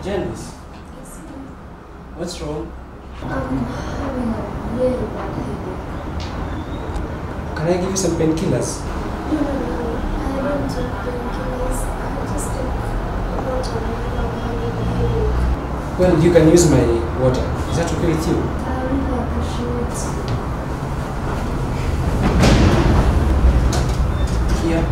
Janice, what's wrong? I'm having a really bad headache. Can I give you some painkillers? No, no, no. I don't take painkillers. I just take water when I'm having a headache. Well, you can use my water. Is that okay with you? I really appreciate it. Here.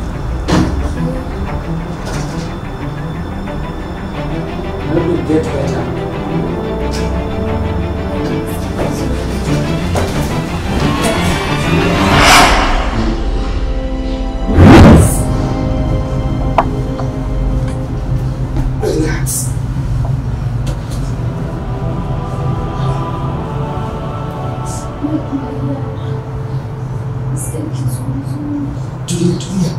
When you get better, relax. Nasikia kizunguzungu. Tulia, tulia.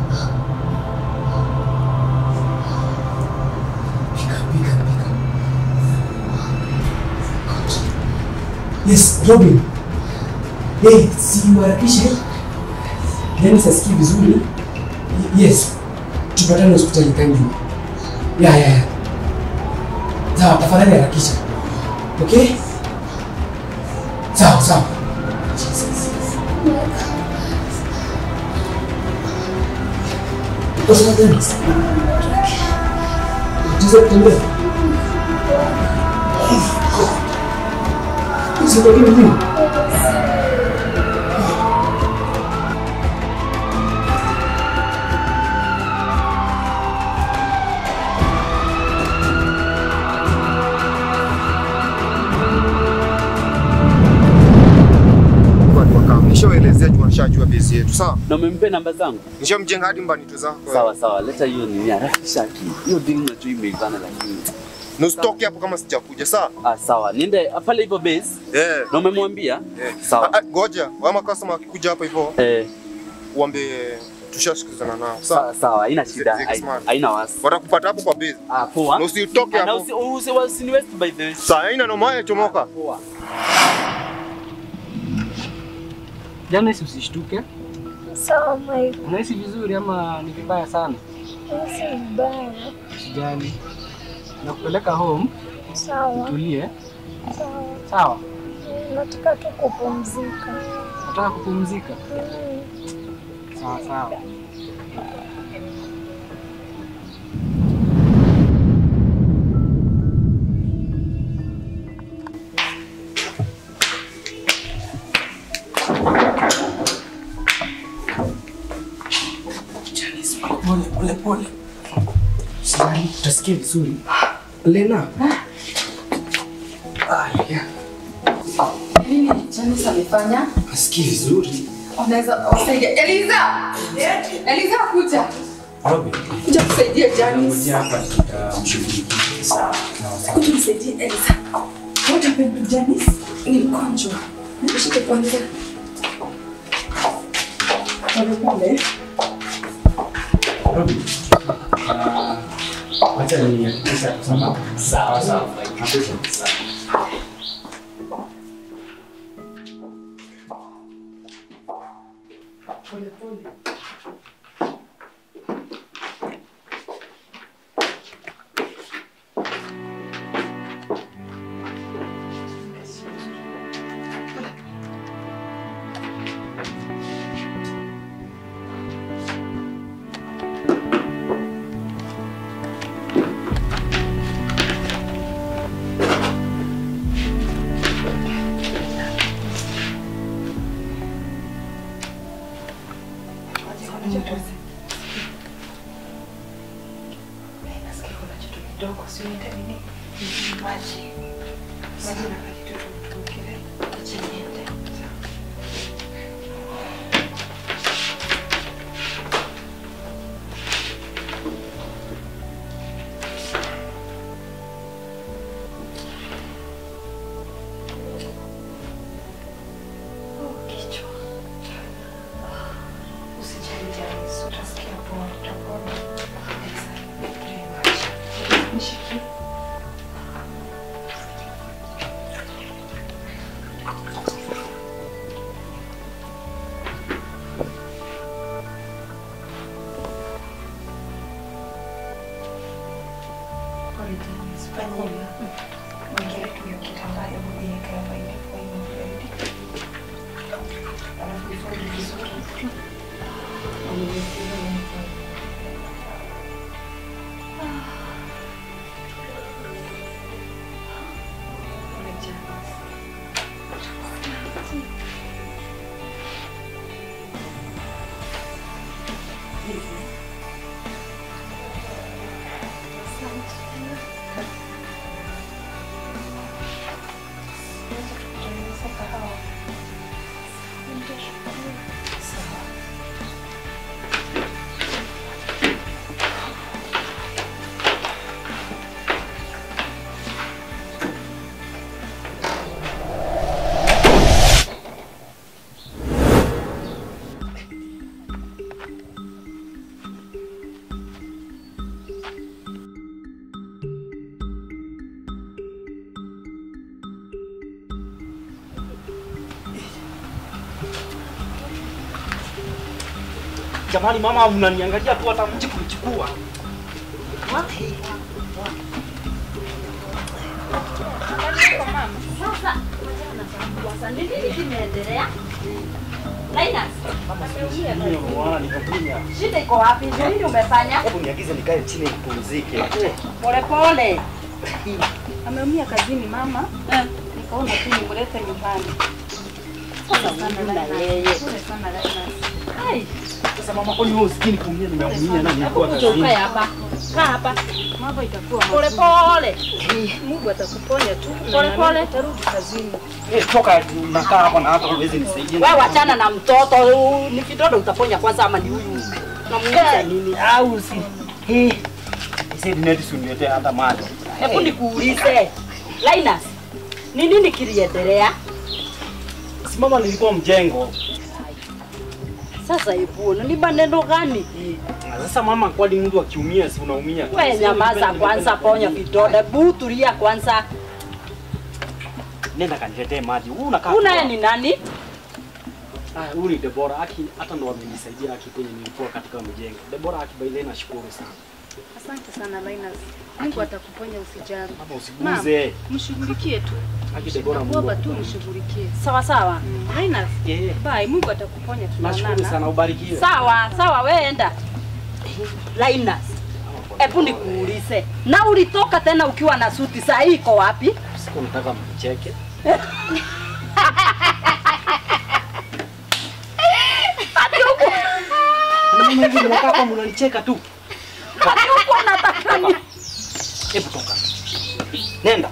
Pika, pika, pika. Yes, Robin. Hey, si uharakishe. Dennis asikii vizuri. Y- Yes. Tupatane hospitali kindly. Ya, ya, ya. Sawa, tafadhali harakisha. Okay? Sawa, sawa. Jesus. Kosa Dennis. Unaweza kutembea? Usibakie mjini. watu wakam nishawaelezea juu washajua bezi yetu sawa Na umempea namba zangu? nishamjenga hadi mbanito zako Sawa sawa, leta hiyo nini harakisha akili. Hiyo deal unajua imeivana lakini. na usitoke hapo kama sijakuja sawa Ah, sawa. Niende ah, pale hivyo base. eh Na umemwambia? eh Sawa. Ah, ah, ngoja wama customer wakikuja hapa hivyo Eh, uambie tushashikizana nao sawa sawa sawa, haina Zeke shida. hai- smart. Haina wasi. watakupata hapo kwa bezi Ah, poa. na usitoke Ah, Na hapo usi usi usi west by the way. saa haina noma chomoka Poa. Janice, usishtuke. Sawa, Mike. Unahisi vizuri ama ni vibaya sana? Nahisi vibaya. Usijali. Nakupeleka home, Sawa, tulie. sawa. Sawa. Nataka tu kupumzika. Nataka kupumzika. Mm. Sawa sawa. Janice, pole pole pole. Usijali, utasikia vizuri. Lena. Ah, yeah. Nini Janice amefanya? Asikii vizuri. Unaweza wasaidia. Eliza! Eliza kuja. Robin, Kuja kusaidia Janice. ngoja hapa tutamshughulikia. Sawa. Kuja kusaidia Eliza. What happened to Janice? Ni mgonjwa. Nishike kwanza. Pole pole. Robin. ah, Wacha nihakikishe kusema sawa sawa. Sawa. Pole pole. Nasikia kuna kitu kidogo, si unaita nini? Ni Maji. Maji na kitu tukile. Acha niende. Oh, kichwa. Usijali Janice, utasikia poa, utapona. Nishikie. baridi. Usifanye hivyo. Mwingine tu hiyo kitambaa ya kuiweka hapa ili kwa hiyo baridi. Alafu ifunge vizuri. Uniweke hiyo uniform. Umejaa. Tunaweza kahawa. Sawa. Jamani mama, mnaniangalia tu hata mji kunichukua. Sasa sasa ni nini kimeendelea? Linus, Mimi unaona nikakunya. shida iko wapi? Ndio nini umefanya? Hebu niagize nikae chini nipumzike. Pole pole. Ameumia kazini mama. Nikaona tu nimlete nyumbani. Sasa huyu na yeye. Pole sana Linus. Ai, Sasa mama, kwani wewe usikini kuumia nimeumia na nilikuwa kuja ukae kazini. hapa. Kaa hapa. Mambo itakuwa Pole mazuri. pole. Mungu atakuponya tu. na Pole nami pole. Utarudi kazini. Eh, toka tu nakaa hapa na hata huwezi nisaidia. Wewe wachana na mtoto. Ni vitoto utaponya kwanza ama ni huyu? Namuuliza nini? Au si. Eh. Sasa neti suniletea hata maji. Hebu nikuulize. Linus, ni nini kiliendelea? Si mama, nilikuwa mjengo. Sasa hebu ni maneno gani? Na Sasa mama, kwani mtu akiumia si unaumia? tu? We Si nyamaza unipende- kwanza, ponya vidonda. Hebu tulia kwanza. Nenda kaniletee maji. Huu unakaa. Huyu tu naye hapa. ni nani? Ah, huyu ni Debora Aki, hata ndo amenisaidia Aki kwenye nilikuwa katika mjengo. Debora Aki by the way nashukuru sana. Asante sana Linus. Mungu atakuponya usijali. Hapa usiguze. Mshughulikie tu. Aki Debora Mungu. Nakuomba tu mshughulikie. Sawa sawa. Linus, Yeah. bye. Mungu atakuponya Nashukuru tunaonana. sana ubarikiwe. Sawa sawa, we enda. Linus, hebu nikuulize, na ulitoka tena ukiwa na suti, saa hii iko wapi? Siku nataka mcheke. Hadi huku Na mimi hivi mnakaa hapa mnanicheka tu. hadi huku unataka ni Hebu toka. Nenda.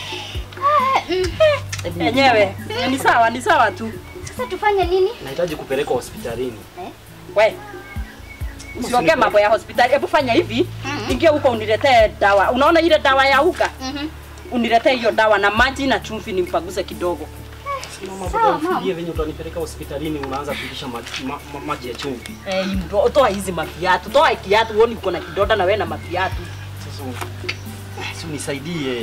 yenyewe. Ni sawa, ni sawa tu. Sasa tufanye nini? Nahitaji kupelekwa hospitalini. We usiongee mambo ya hospitali, hebu fanya hivi, ingia huko uniletee dawa. Unaona ile dawa ya uga, Mhm. uniletee hiyo dawa na maji na chumvi, nimpaguze kidogo. Mama, Sawa, bado mama. ufikirie venye utanipeleka hospitalini unaanza kulisha maji, ma, ma, maji ya chumvi. Eh, ndo- toa hizi mafiatu, toa kiatu, uone uko na kidonda na wewe na mafiatu. Sasa u- si unisaidie.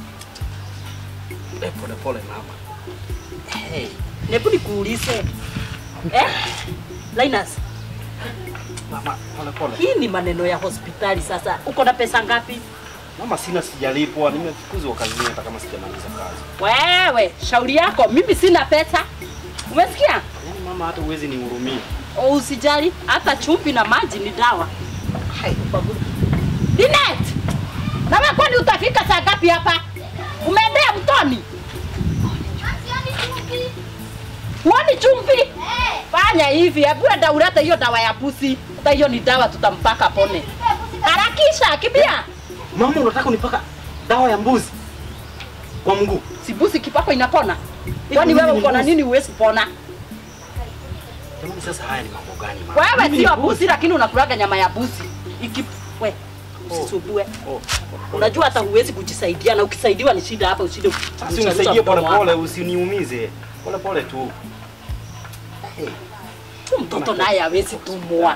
Eh, pole pole mama. Hey. Hebu nikuulize. Eh? Linus, Mama, pole pole. hii ni maneno ya hospitali sasa. Uko na pesa ngapi? Mama, sina sijalipwa, nimefukuzwa kazini hata kama sijamaliza kazi. Wewe, shauri yako, mimi sina pesa. Umesikia? Yaani mama, hata uwezi nihurumia. O, usijali, hata chumvi na maji ni dawa. Hai, ubaguzi. Linet! Na wewe kwani utafika saa ngapi hapa? Umeendea mtoni? Huoni chumvi? Fanya hivi, hebu enda ulete hiyo dawa ya pusi. Hata hiyo ni dawa tutampaka pone. Harakisha, kimbia. Mama, unataka unipaka dawa ya mbuzi kwa mguu? Si busi kipako inapona? Kwani mimi wewe ni uko na mbuzi. nini huwezi kupona? Jamani, sasa haya ni mambo gani mama? Wewe Mimi sio ni busi lakini unakulaga nyama ya busi. Iki we usisumbue. Oh. Unajua hata huwezi kujisaidia na ukisaidiwa ni shida hapa usije Basi unisaidie pole pole, usiniumize. Pole pole tu. Tu mtoto naye hawezi tumwa.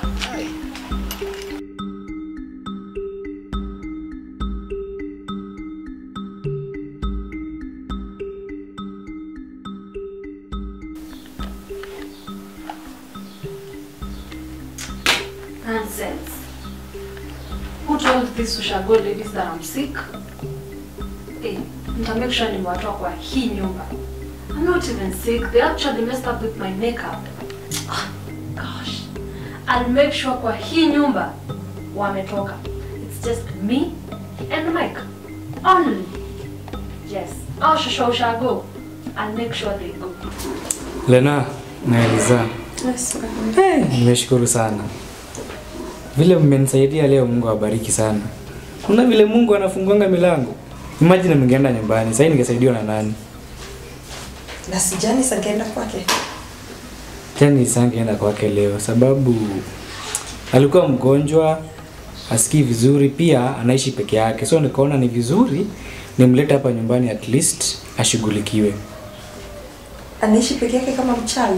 Nonsense. Who told these Ushago ladies that I'm sick, eh, nita make sure nimewatoa kwa hii nyumba. I'm not even sick. They actually messed up with my makeup. Ah, Gosh. I'll make sure kwa hii nyumba wametoka. It's just me and Mike. Only. Yes. I'll shusha Ushago. I'll make sure they go. Lena na Eliza, hey, nimeshukuru sana vile mmenisaidia leo. Mungu awabariki sana. Kuna vile Mungu anafunguanga milango. Imagine mngeenda nyumbani, sasa ningesaidiwa na nani? Na sijani sangeenda kwake. Tena sangeenda kwake leo sababu alikuwa mgonjwa, asikii vizuri, pia anaishi peke yake, so nikaona ni vizuri nimlete hapa nyumbani at least ashughulikiwe. Anaishi peke yake kama mchawi.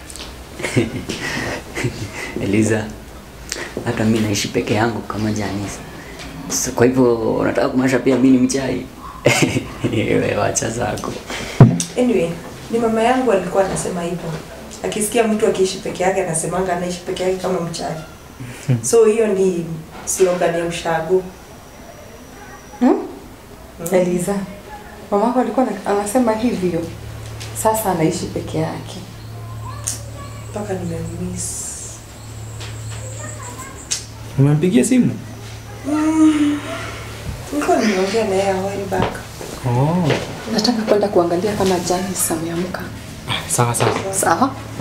Eliza, hata mi naishi peke yangu kama Janice. So, kwa hivyo unataka kumaanisha pia mi ni mchai? Wewe wacha zako. Anyway, ni mama yangu alikuwa anasema hivyo. Akisikia mtu akiishi peke yake anasemanga anaishi peke yake kama mchawi. So hiyo ni slogan ya ushago. Hmm? Eliza, mamako alikuwa ana- anasema hivyo, sasa anaishi peke yake. Mpaka nimemiss. Umempigia simu? Mm. Nilikuwa nimeongea na yeye a while back. Oh. Nataka kwenda kuangalia kama Janice ameamka. Sawa sawa. Sawa.